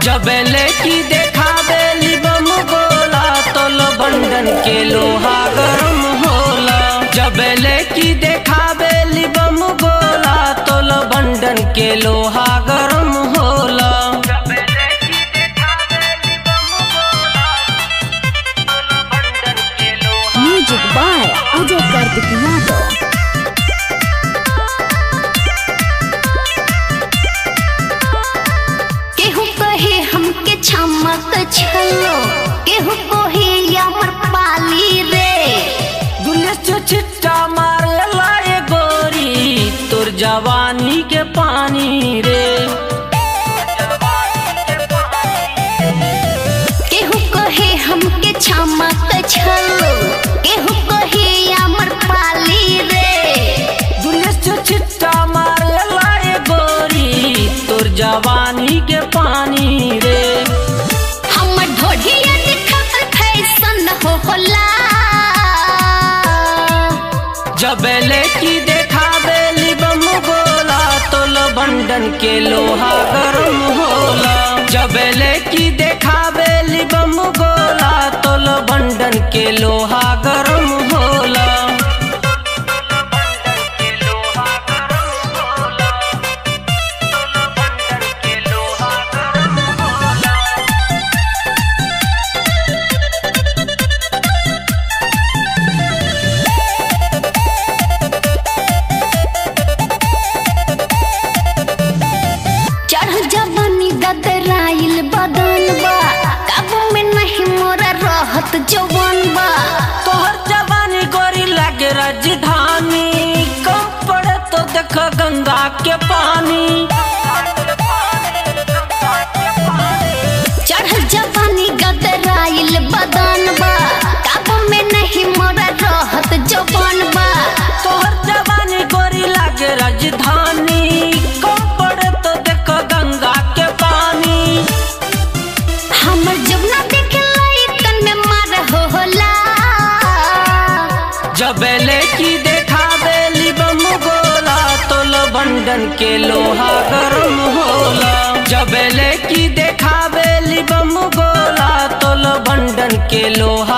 जबले की देखावेली बम गोला तोल बंडन के लोहा गरम होला जबले की देखावेली बम गोला तोल बंडन के लोहा गरम होला म्यूजिक बाय अजय कार्तिक यादव केहू कहे हमके छमक छलो केहू कहे अमर पाली रे दुनिया से छिट्टा मारेला ये गोरी तोर जवानी के पानी रे केहू कहे हमके छमक छलो केहू कहे अमर पाली रे दुनिया से छिट्टा मारेला ये गोरी तोर जवानी के पानी रे हमर ढोढिया दिखत फैशन हो होला जबले की देखावेली बम गोला तोल बंडन के लोहा गरम होला जबले की देखावेली बम गोला तोल बंडन के लोहा गरम होला चढ़ जवानी गदराइल बदन बा काबू में नहीं मोरा रहत जवान बा तोहर जवानी गोरी लागे राजधानी कम पड़े तो देख गंगा के पानी चढ़ जवानी गदराइल बदन बा काबू में नहीं मोरा रहत जवान बा तोहर जवानी गोरी लागे राजधानी कम पड़े तो देख गंगा के पानी हमर जमुना देखे लइकन में मार हो होला जबले की देखावेली बम गोला तोल बंडन के लोहा गरम होला जबले की देखावेली बम गोला तोल बंडन के लोहा